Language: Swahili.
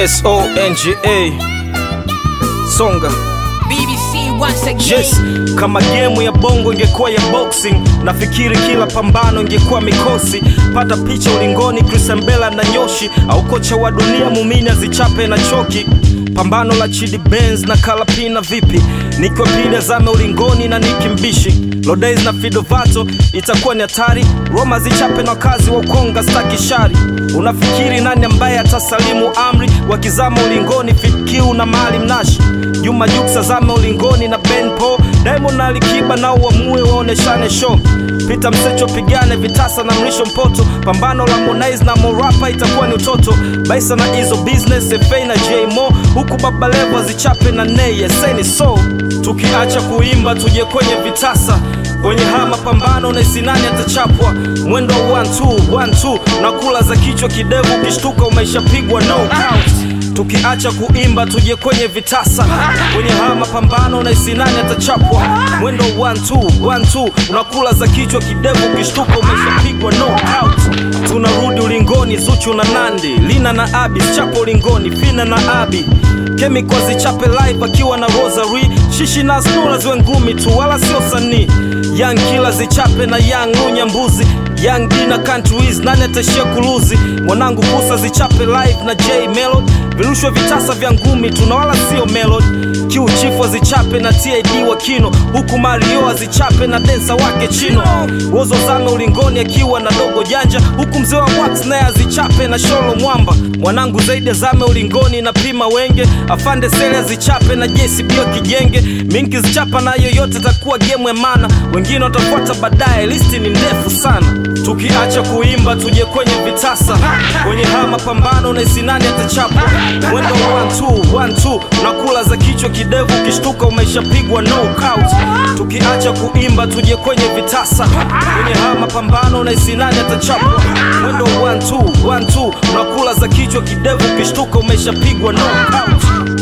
songa songa BBC once again. yes kama gemu ya bongo ingekuwa ya boxing nafikiri kila pambano ingekuwa mikosi pata picha ulingoni krisembela na nyoshi au kocha wa dunia mumini azichape na choki pambano la chidi benz na kalapina vipi nikiwa pili azame ulingoni na nikimbishi lodays na fidovato itakuwa ni hatari roma zichape na wakazi wa ukonga staki shari unafikiri nani ambaye atasalimu amri wakizama ulingoni fikiu na mali mnashi juma juksa zame ulingoni na benpo diamond na alikiba na uamue waoneshane show pita msecho pigane vitasa na mrisho mpoto pambano la Harmonize na morapa itakuwa ni utoto baisa na hizo business fa na jmo huku baba levo zichape na neye seni so tukiacha kuimba tuje kwenye vitasa kwenye haya mapambano na sinani atachapwa mwendo wa 1 2 1 2 na kula za kichwa kidevu ukishtuka umeshapigwa no count tukiacha kuimba tuje kwenye vitasa kwenye haya mapambano na isinani atachapwa mwendo 1-2-1-2 unakula za kichwa kidevu ukishtuka umeshapigwa no out tunarudi ulingoni zuchu na nandi lina na abi chapo ulingoni fina na abi kemiko zichape live akiwa na rosary shishi na snura ziwe ngumi tu wala sio sanii young kila zichape na young lunya mbuzi young d na countries nani atashia kuluzi mwanangu kusa zichape live na j melod virushwe vitasa vya ngumi tuna wala sio melod kiuchifu azichape na tid wa kino huku mario azichape na densa wake chino wozo zame ulingoni akiwa na dogo janja huku mzee wa wax naye azichape na sholo mwamba mwanangu zaidi azame ulingoni na pima wenge afande sele azichape na jesibio kijenge minki zichapa na yoyote takuwa gemu ya mana wengine watafuata baadaye listi ni ndefu sana tukiacha kuimba tuje kwenye vitasa kwenye haya mapambano na isinani atachapa mwendo 1-2-1-2 nakula za kichwa kidevu ukishtuka umeshapigwa no count tukiacha kuimba tuje kwenye vitasa kwenye haya mapambano na isinani atachapwa mwendo 1-2-1-2 nakula za kichwa kidevu ukishtuka umeshapigwa no count